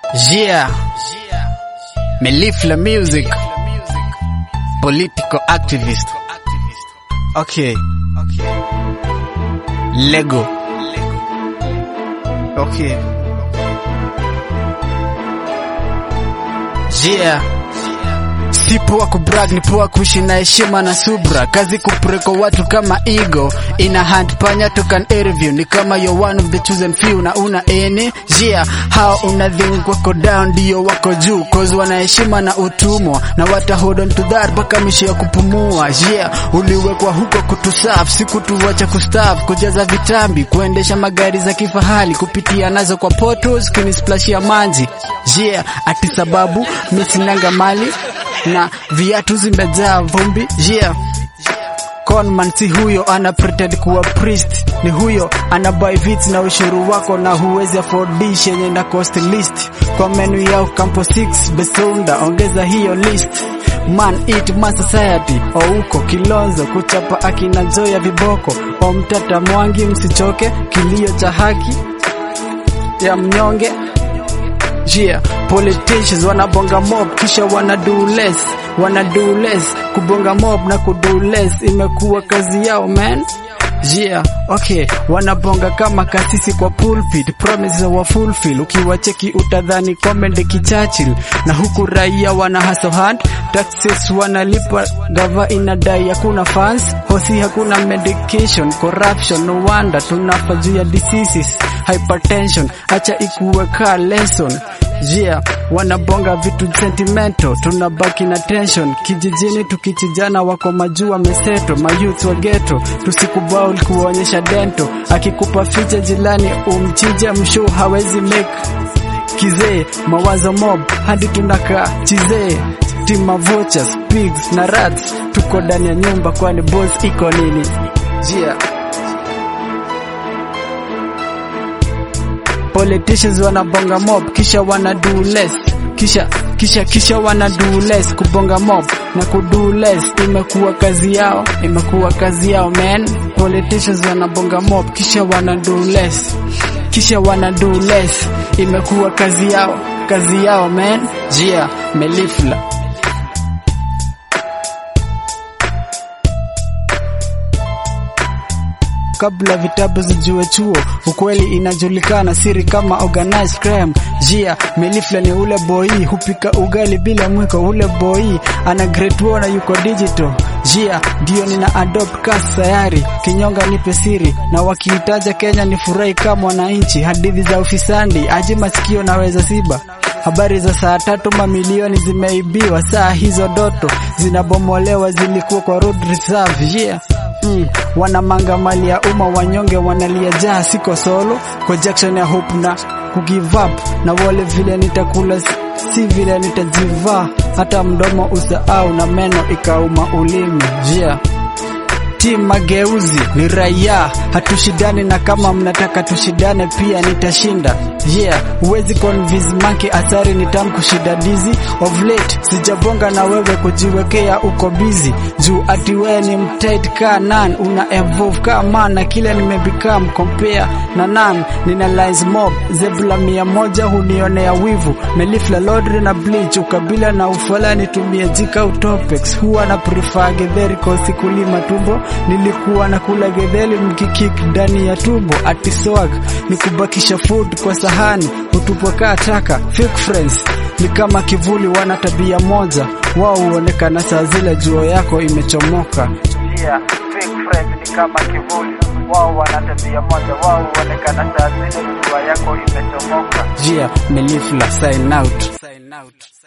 Yeah. Melifla Music. Political activist. Okay. Lego. Okay. Yeah. Si poa kubrag, ni poa kuishi na heshima na subra. Kazi kupreko watu kama ego ina hand panya to can interview. Ni kama you're one of the chosen few na una ene yeah. Hao unadhink wako down ndio wako juu, cause wana heshima na utumwa na wata hold on to that mpaka misho ya kupumua yeah. Uliwekwa huko kutusaf, si kutuwacha kustaf, kujaza vitambi, kuendesha magari za kifahari, kupitia nazo kwa portals, kunisplashia manji yeah. Ati sababu mi sinanga mali na viatu zimejaa vumbi yeah. Conman si huyo ana pretend kuwa priest, ni huyo ana buy vits na ushuru wako, na huwezi afford dish yenye na cost list kwa menu yao Campo 6 Besunda, ongeza hiyo list Man eat man society o uko Kilonzo kuchapa akina Joya viboko o mtata Mwangi, msichoke kilio cha haki ya mnyonge Yeah, politicians wanabonga mob kisha wana do less, wana do less. Kubonga mob na kudo less imekuwa kazi yao man. Yeah, okay, wanabonga kama kasisi kwa pulpit, promises wa fulfill. Ukiwacheki utadhani comedy kichachil, na huku raia wana hustle hard, taxes wanalipa, gava inadai hakuna funds, hosi hakuna medication, corruption, no wonder tunafa juu ya diseases, hypertension, acha ikuweka lesson Yeah, wanabonga vitu sentimental, tunabaki na tension kijijini, tukichijana wako majua meseto, mayouth wa ghetto, tusikubali kuonyesha dento, akikupa ficha jilani umchije, mshu hawezi make kizee, mawazo mob hadi tunakaa chizee, tima vultures, pigs na rats, tuko ndani ya nyumba, kwani boss iko nini? Yeah. Politicians wanabonga mob kisha wana do less kisha kisha kisha wana do less kubonga mob na kudo less imekuwa kazi yao imekuwa kazi yao man politicians wanabonga mob kisha wana do less kisha wana do less imekuwa kazi yao kazi yao man jia melifla kabla vitabu zijue chuo, ukweli inajulikana, siri kama organized crime. Jia Melifla ni ule boy hupika ugali bila mwiko, ule boy ana great na yuko digital. Jia ndio nina adopt kas sayari, kinyonga nipe siri, na wakihitaja Kenya ni furahi kama mwananchi. Hadithi za ufisandi aje masikio naweza siba Habari za saa tatu mamilioni zimeibiwa, saa hizo doto zinabomolewa, zilikuwa kwa road reserve. Yeah. Mm, wanamanga mali ya umma, wanyonge wanalia jaa, siko solo kwa Jackson ya hope na kugive up na wale vile nitakula si vile nitajivaa, hata mdomo usahau na meno ikauma ulimi. Yeah. Team mageuzi ni raia, hatushindani na kama mnataka tushindane pia nitashinda. Yeah, huwezi convince monkey asari ni tamu kushinda dizi. Of late sijabonga na wewe kujiwekea uko busy juu ati wewe ni mtight ka nan, una evolve ka man na kile nimebecome compare na nan. Nina lines mob zebula mia moja hunionea wivu, melifla lodri na bleach, ukabila na ufala nitumie jika utopics. Huwa na prefer getheri kosi kulima tumbo nilikuwa na kula gedheli mkikik ndani ya tumbo ati swag ni kubakisha food kwa sahani hutupwa kaa taka fake friends ni kama kivuli wana tabia moja wao huonekana saa zile juo yako imechomoka yeah, fake friends ni kama kivuli wao wana tabia moja wao huonekana saa zile jua yako imechomoka jia melifla sign out. Sign out.